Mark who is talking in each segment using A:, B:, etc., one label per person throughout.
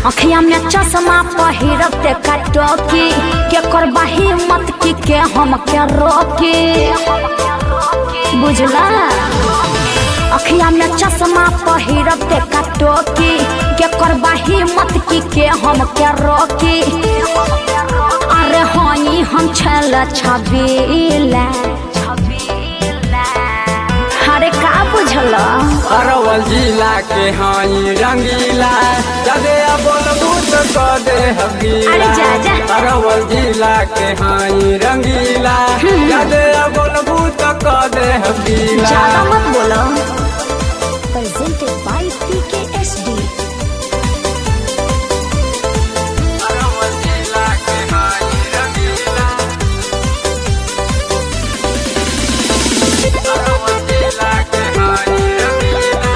A: अखिया में चश्मा पहिरब ते कटोकी के करबा हिम्मत की के हम के रोकी बुझला अखिया में चश्मा पहिरब ते कटोकी के करबा हिम्मत की के हम के रोकी अरे हई हम छल छबीला अरे का बुझल
B: अरवल जिला के हाई रंगीला जदे बोलबू तो क दे हबीला
A: अरे जा, जा।
B: अरवल जिला के हाई रंगीला जदे बोलबू तो क दे हबीला
A: ज्यादा मत बोलो presented by PKSD
B: अरवल जिला के हाई रंगीला अरवल जिला के हाई रंगीला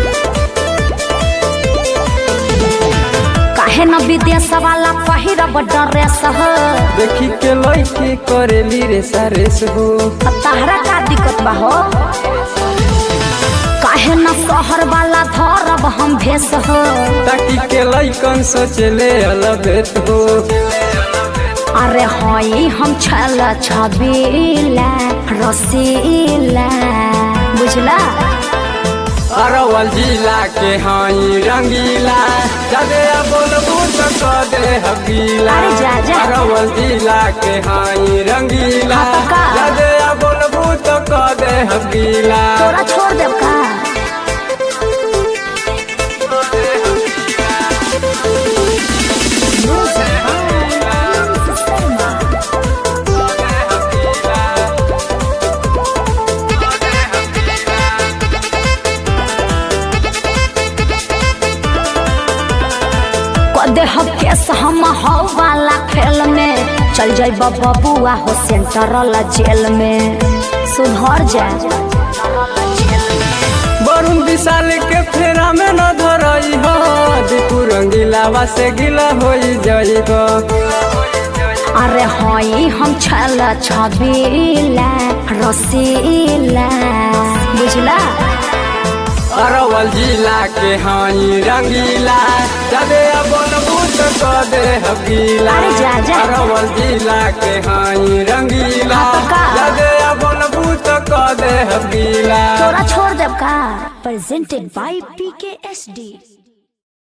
A: काहे न विदेश वाला पहिरब ड्रेस हो
B: देखी के लइके करेली रे सरेस हो
A: अब तहरा का दिक्कत बा हो काहे न शहर वाला धरब हम भेस हो
B: ताकि के लइकन सोचले अलबेत हो
A: अरे हई हम छल छबीला रसीला बुझला
B: अरवल जिला के हाई रंगीला जदे बोलबू तो क दे हबीला
A: अरे जा, जा।
B: अरवल जिला के हाई रंगीला
A: हाँ तो का?
B: जदे बोलबू तो क दे हबीला
A: तोरा छोड़ देब का देहब केस हम हो वाला खेल में चल जाई बबुआ हो सेंट्रल जेल में सुधर जा
B: वरुण विशाल के फेरा में न धरई हो दीपू रंगीलावा से गिला होई जाई हो
A: अरे हई हम छल छबीला रसीला बुझला
B: अरवल जिला के हाई रंगीला जदे बोलबू तो क दे हबीला
A: अरे जा, जा।
B: अरवल जिला के हाई रंगीला
A: हाँ तो का?
B: जदे बोलबू तो क दे हबीला
A: तोरा छोड़ देब का प्रेजेंटेड बाय पीकेएसडी